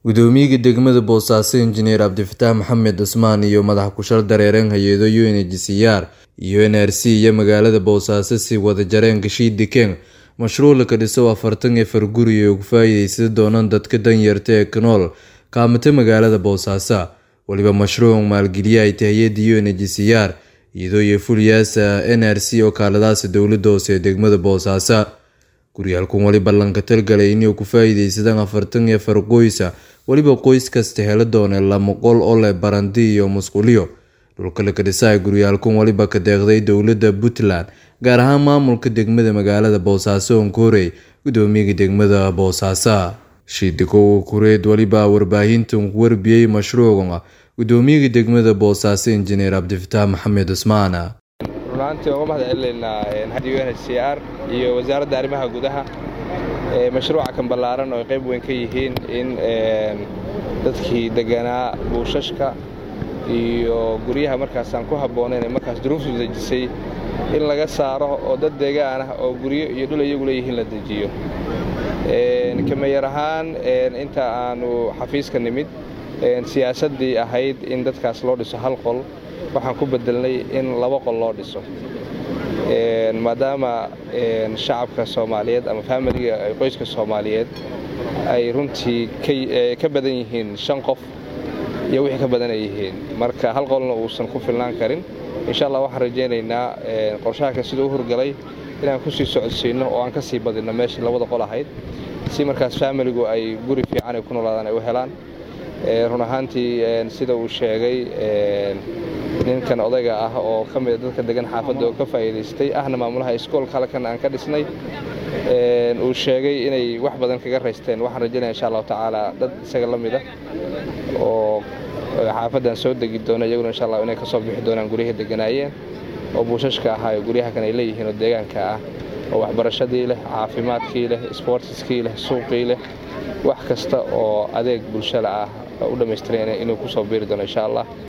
gudoomiyaha degmada boosaaso injineer cabdifataax maxamed cusmaan iyo madax kushal dareereen hay-ado unhcr iyo n r c iyo magaalada boosaaso si wada jareen gashiidi keng mashruuc laka dhiso afartan efar guri ay ugu faa-iideysan doonaan dadka danyarta ee kanool kaamata magaalada boosaaso weliba mashruuc maalgeliye ay tahay hay-ada unhcr iyadoo iyo fulyaasa n r c oo kaaladaasa dowlada hoose ee degmada boosaaso guryaalkan weli ballanka talgalay inay ku faa-iideysadaan afartan iyo afar qoysa weliba qoys kasta helo doone lama qol oo leh barandi iyo musquliyo dhulka laka dhisaha guryaalkan weliba ka deeqday dowlada puntland gaar ahaan maamulka degmada magaalada boosaaso onkorey gudoomiyaha degmada boosaaso shiidikowa kureed weliba warbaahintan ku warbiyey mashruucan gudoomiyaha degmada boosaaso injineer cabdifataax maxamed cusmaan runaantii uga mahad celinaynaa u n h c r iyo wasaaradda arrimaha gudaha mashruuca kan ballaaran oo ay qayb weyn ka yihiin in dadkii deganaa buushashka iyo guryaha markaasaan ku habboonayn ee markaas duruuftu dejisay in laga saaro oo dad deegaan ah oo guryo iyo dhul iyagu leeyihiin la dejiyo kameeyar ahaan inta aanu xafiiska nimid siyaasaddii ahayd in dadkaas loo dhiso hal qol waxaan ku bedelnay in laba qol loo dhiso maadaama shacabka soomaaliyeed ama faamiliga qoyska soomaaliyeed ay runtii ka badan yihiin shan qof iyo wixii ka badan ay yihiin marka hal qolna uusan ku filnaan karin insha allah waxaan rajaynaynaa qorshahakan siduu u hurgalay inaan kusii socodsiinno oo aan ka sii badinno meeshii labada qol ahayd si markaas faamiligu ay guri fiican ay ku noolaadaan ay u helaan run ahaantii sida uu sheegay ninkan odayga ah oo ka mida dadka degan xaafadda oo ka faa'iidaystay ahna maamulaha iskoolka halkan aan ka dhisnay uu sheegay inay wax badan kaga raysteen waxaan rajaynaya insha allahu tacaala dad isaga la mida oo xaafaddan soo degi doona iyaguna insha allah inay ka soo bixi doonaan guryaha deganaayeen oo buushashka ahaa oo guryaha kan ay leeyihiin oo deegaanka ah oo waxbarashadii leh caafimaadkii leh isboortiskii leh suuqii leh wax kasta oo adeeg bulshada ah u dhammaystiran inuu ku soo biiri doono insha allah